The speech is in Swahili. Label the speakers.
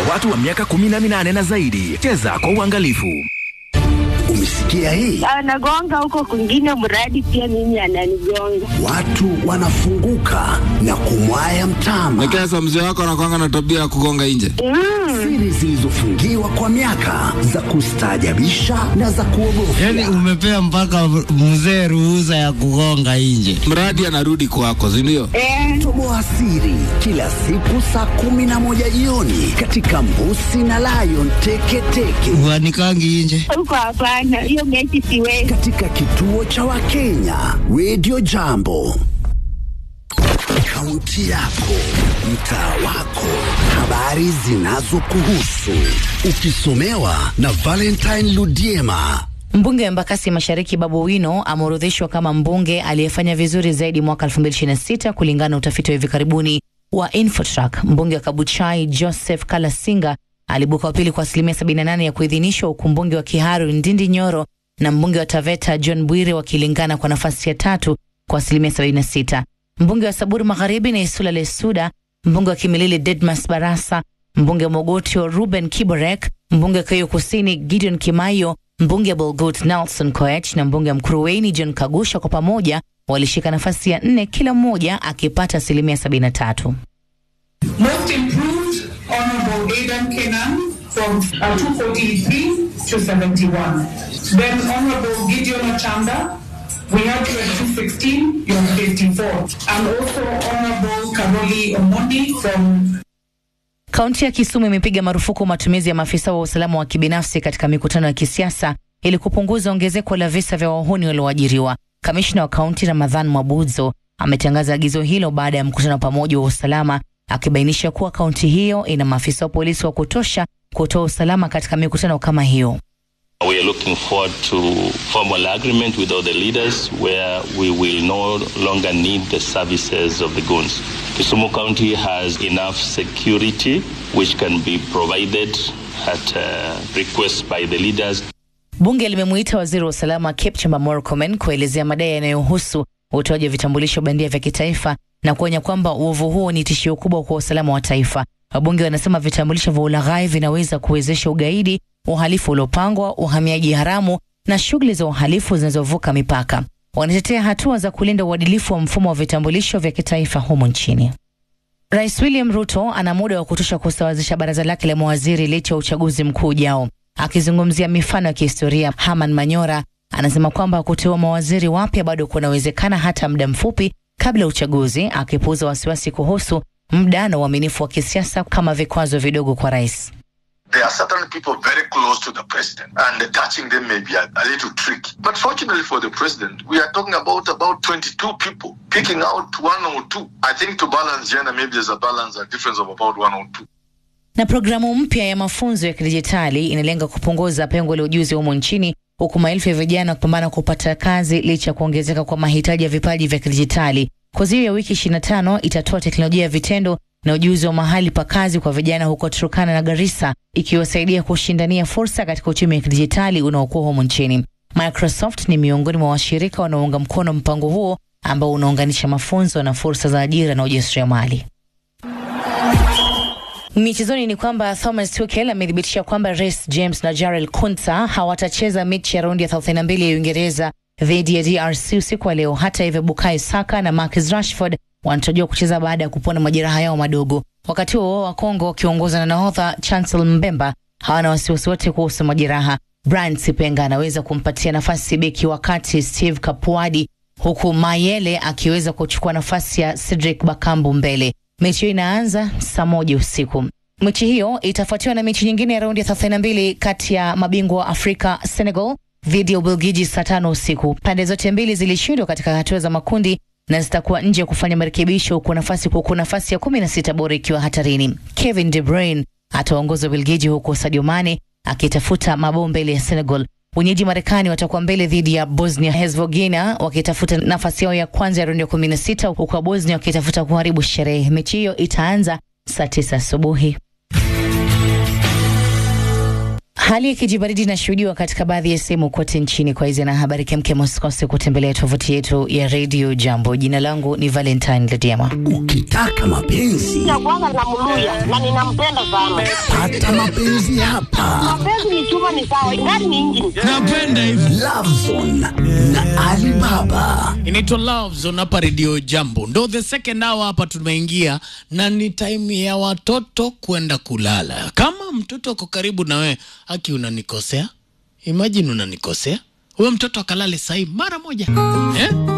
Speaker 1: watu wa miaka 18 na zaidi. Cheza kwa uangalifu.
Speaker 2: Umesikia hii?
Speaker 3: Anagonga huko kwingine, mradi pia mimi ananigonga.
Speaker 2: Watu wanafunguka na kumwaya mtama.
Speaker 4: Lakini sasa mzee wako anakwanga na tabia ya kugonga nje.
Speaker 2: Siri zilizofungiwa kwa miaka za kustaajabisha na za kuogofya.
Speaker 5: Yaani umepea mpaka mzee ruhusa ya kugonga nje.
Speaker 4: Mradi anarudi kwako, si ndio?
Speaker 3: Eh,
Speaker 2: Toboa siri kila siku saa kumi na moja jioni katika Mbusi na Lion Teketeke
Speaker 5: Uanikangi nje.
Speaker 3: huko hapana, hiyo mechi siwezi.
Speaker 2: katika kituo cha Wakenya Radio Jambo. Kaunti yako, mtaa wako, habari zinazokuhusu, ukisomewa na Valentine Ludiema.
Speaker 6: Mbunge wa Embakasi Mashariki Babu Wino ameorodheshwa kama mbunge aliyefanya vizuri zaidi mwaka 2026 kulingana na utafiti wa hivi karibuni wa Infotrack. Mbunge wa Kabuchai Joseph Kalasinga alibuka wa pili kwa asilimia 78 ya kuidhinishwa, huku mbunge wa Kiharu Ndindi Nyoro na mbunge wa Taveta John Bwire wakilingana kwa nafasi ya tatu kwa asilimia 76. Mbunge wa Saburi Magharibi na Isula Lesuda, mbunge wa Kimilili Dedmas Barasa, mbunge wa Mogotio Ruben Kiborek, mbunge wa Keyo Kusini Gideon Kimayo, mbunge wa Bolgot Nelson Koech na mbunge wa Mkuruweni John Kagusha kwa pamoja walishika nafasi ya nne, kila mmoja akipata asilimia 73.
Speaker 7: Most improved, Honorable Aidan Kenan from uh, 243 to 71. Then Honorable Gideon Ochanda, we have you at 216, you're 54. And also Honorable Karoli Omondi from
Speaker 6: Kaunti ya Kisumu imepiga marufuku matumizi ya maafisa wa usalama wa kibinafsi katika mikutano ya kisiasa ili kupunguza ongezeko la visa vya wahuni walioajiriwa. Kamishna wa kaunti Ramadhan Mwabudzo ametangaza agizo hilo baada ya mkutano wa pamoja wa usalama, akibainisha kuwa kaunti hiyo ina maafisa wa polisi wa kutosha kutoa usalama katika mikutano kama hiyo.
Speaker 8: We are looking forward to formal agreement with all the leaders where we will no longer need the services of the goons. Kisumu County has enough security which can be provided at uh, request by the leaders.
Speaker 6: Bunge limemuita waziri wa usalama Kipchumba Murkomen kuelezea madai yanayohusu utoaji wa vitambulisho bandia vya kitaifa na kuonya kwamba uovu huo ni tishio kubwa kwa usalama wa taifa. Wabunge wanasema vitambulisho vya ulaghai vinaweza kuwezesha ugaidi, uhalifu uliopangwa, uhamiaji haramu na shughuli za uhalifu zinazovuka mipaka. Wanatetea hatua za kulinda uadilifu wa mfumo wa vitambulisho vya kitaifa humu nchini. Rais William Ruto ana muda wa kutosha kusawazisha baraza lake la mawaziri licha ya uchaguzi mkuu ujao. Akizungumzia mifano ya kihistoria, Herman Manyora anasema kwamba kuteua mawaziri wapya bado kunawezekana hata muda mfupi kabla ya uchaguzi, akipuuza wasiwasi kuhusu muda na uaminifu wa kisiasa kama vikwazo vidogo kwa rais.
Speaker 9: There are certain people very close to the president, and touching them may be a, a little tricky. But fortunately for the president, we are talking about about 22 people, picking out one or two. I think to balance gender, maybe there's a balance, a difference of about one or two.
Speaker 6: Na programu mpya ya mafunzo ya kidijitali inalenga kupunguza pengo la ujuzi humo nchini huku maelfu ya vijana kupambana kupata kazi licha ya kuongezeka kwa mahitaji ya vipaji vya kidijitali. Kozi hiyo ya wiki 25 itatoa teknolojia ya vitendo na ujuzi wa mahali pa kazi kwa vijana huko Turkana na Garissa, ikiwasaidia kushindania fursa katika uchumi wa kidijitali unaokuwa humo nchini. Microsoft ni miongoni mwa washirika wanaounga mkono mpango huo ambao unaunganisha mafunzo na fursa za ajira na ujasiriamali. Michezoni ni kwamba Thomas Tuchel amethibitisha kwamba Reece James na Jarrell Kunta hawatacheza mechi ya raundi ya 32 ya Uingereza dhidi ya DRC usiku wa leo. Hata hivyo, Bukayo Saka na Marcus Rashford wanatarajiwa kucheza baada ya kupona majeraha yao madogo. Wakati huo wa Kongo wakiongozwa na nahodha Chancel Mbemba hawana wasiwasi wote kuhusu majeraha. Brian Sipenga anaweza kumpatia nafasi beki wakati Steve Kapuadi, huku Mayele akiweza kuchukua nafasi ya Cedric Bakambu mbele. Mechi hiyo inaanza saa moja usiku. Mechi hiyo itafuatiwa na mechi nyingine ya raundi ya 32 kati ya mabingwa wa Afrika Senegal dhidi ya Ubelgiji saa tano usiku. Pande zote mbili zilishindwa katika hatua za makundi na zitakuwa nje ya kufanya marekebisho, huku nafasi huku nafasi ya kumi na sita bora ikiwa hatarini. Kevin De Bruyne ataongoza Ubelgiji, huku Sadio Mane akitafuta mabao mbele ya Senegal. Wenyeji Marekani watakuwa mbele dhidi ya Bosnia Herzegovina wakitafuta nafasi yao ya kwanza ya raundi ya kumi na sita huku wa Bosnia wakitafuta kuharibu sherehe. Mechi hiyo itaanza saa tisa asubuhi. Hali ya kijibaridi inashuhudiwa katika baadhi ya sehemu kote nchini. Kwa hizi na habari kemke, msikose kutembelea tovuti yetu ya Radio Jambo. Jina langu ni Valentine Lediama.
Speaker 2: Ukitaka mapenzi
Speaker 3: ya kwanza namluya na ninampenda sana.
Speaker 2: pata mapenzi hapa.
Speaker 3: Mapenzi ni chuma, ni sawa, ingani ni injini.
Speaker 5: Napenda hivi.
Speaker 2: Love Zone na Alibaba.
Speaker 5: Inaitwa Love Zone hapa Radio Jambo. Ndo the second hour hapa tumeingia na ni time ya watoto kwenda kulala. Kama mtoto ako karibu na wewe, haki unanikosea? Imagine unanikosea. Huyo mtoto akalale sahi mara moja. Eh?